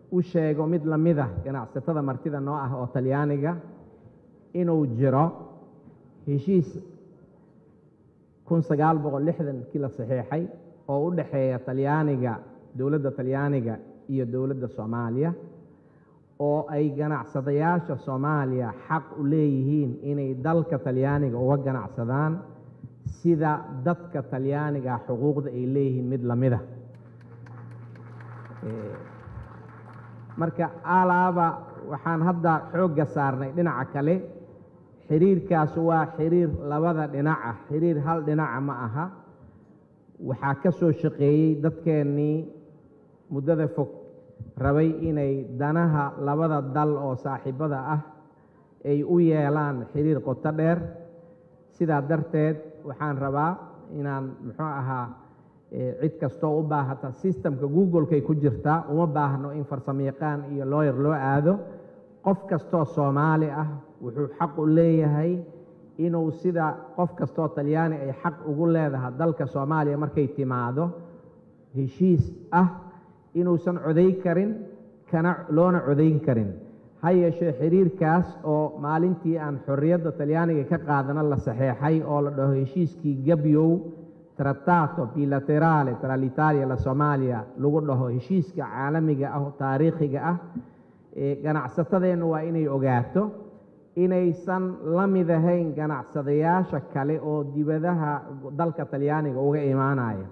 u sheego mid la mid ah ganacsatada martida noo ah oo talyaaniga inuu jiro heshiis kun sagaal boqol lixdankii la saxiixay oo u dhexeeya talyaaniga dowladda talyaaniga iyo dowladda soomaaliya oo ay ganacsadayaasha soomaaliya xaq u leeyihiin inay dalka talyaaniga uga ganacsadaan sida dadka talyaaniga xuquuqda ay leeyihiin mid la mid a marka alaaba waxaan hadda xoogga saarnay dhinaca kale xiriirkaas waa xiriir labada dhinac ah xiriir hal dhinaca ma aha waxaa ka soo shaqeeyey dadkeennii muddada fog rabay inay danaha labada dal oo saaxiibada ah ay u yeelaan xiriir qoto dheer sidaa darteed waxaan rabaa inaan muxuu ahaa cid kastoo u baahata sistamka google-kay ku jirtaa uma baahno in farsamayaqaan iyo looyer loo aado qof kastoo soomaali ah wuxuu xaq u leeyahay inuu sida qof kastoo talyaani ay xaq ugu leedahay dalka soomaaliya markay timaado heshiis ah inuusan coday karin kana loona codayn karin ha yeeshee xiriirkaas oo maalintii aan xorriyadda talyaaniga ka qaadana la saxeexay oo la dhaho heshiiskii gabyow tratato bilaterale tra l'italia la soomaaliya lagu dhaho heshiiska caalamiga ah oo taariikhiga ah ganacsatadeennu waa inay ogaato inaysan la mid ahayn ganacsadayaasha kale oo dibadaha dalka talyaaniga uga imaanaya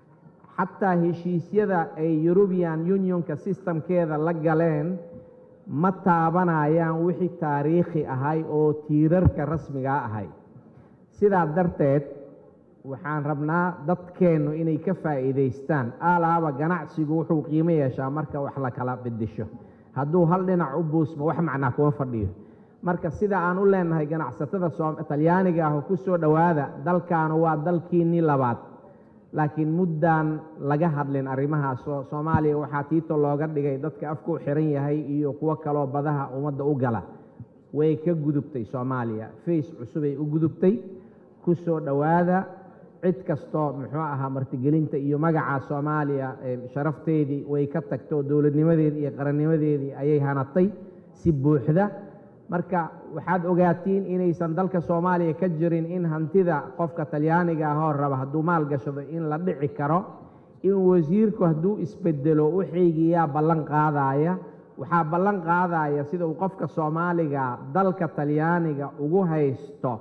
xataa heshiisyada ay eurubian unionka sistamkeeda la galeen ma taabanayaan wixii taariikhi ahay oo tiirarka rasmigaa ahay sidaa darteed waxaan rabnaa dadkeennu inay ka faa'iidaystaan alaaba ganacsigu wuxuu qiimo yeeshaa marka wax la kala bedesho hadduu hal dhinac u buusmo wax macnaa kuma fadhiyo marka sida aan u leenahay ganacsatada talyaaniga ah oo ku soo dhowaada dalkaanu waa dalkiinnii labaad laakiin muddaan laga hadlin arrimahaas oo soomaaliya waxaa tiito looga dhigay dadka afku xiran yahay iyo kuwo kaloo badaha ummadda u gala way ka gudubtay soomaaliya fays cusubay u gudubtay ku soo dhowaada cid kastoo muxuu ahaa martigelinta iyo magaca soomaaliya sharafteedii way ka tagto dowladnimadeedii iyo qarannimadeedii ayay hanatay si buuxda marka waxaad ogaatiin inaysan dalka soomaaliya ka jirin in hantida qofka talyaaniga ahoo raba hadduu maal gashado in la dhici karo in wasiirku hadduu isbedelo wixaygiyaa ballan qaadaya waxaa ballan qaadaya sida uu qofka soomaaliga dalka talyaaniga ugu haysto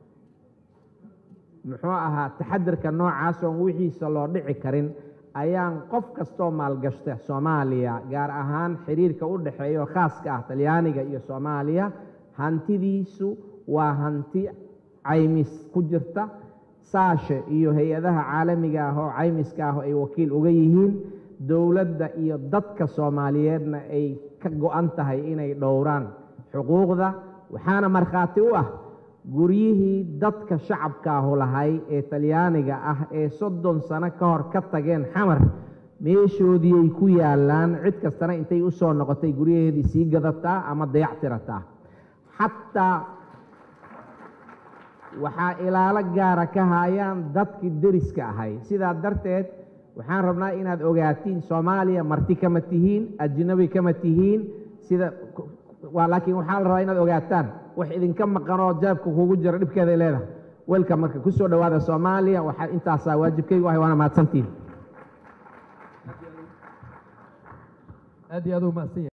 muxuu ahaa taxadirka noocaas oon wixiisa loo dhici karin ayaan qof kastoo maalgashta soomaaliya gaar ahaan xiriirka u dhexeeya oo khaaska ah talyaaniga iyo soomaaliya hantidiisu waa hanti caymis ku jirta saashe iyo hay-adaha caalamiga ah oo caymiska ah oo ay wakiil uga yihiin dowladda iyo dadka soomaaliyeedna ay ka go-an tahay inay dhowraan xuquuqda waxaana markhaati u ah guryihii dadka shacabkaahu lahay ee talyaaniga ah ee soddon sano ka hor ka tageen xamar meeshoodii ay ku yaallaan cid kastana intay u soo noqotay guryaheedii sii gadataa ama dayac tirataa xataa waxaa ilaalo gaara ka haayaan dadkii deriska ahay sidaa darteed waxaan rabnaa inaad ogaatiin soomaaliya marti kama tihiin ajnabi kama tihiin sida laakiin waxaa la rabaa inaad ogaataan wax idinka maqanoo jaabka kugu jira dhibkeeday leedahay welka marka ku soo dhowaada soomaaliya waxaa intaasaa waajibkaygu ahay waana mahadsantihin aad iyo aad u mahadsan yahay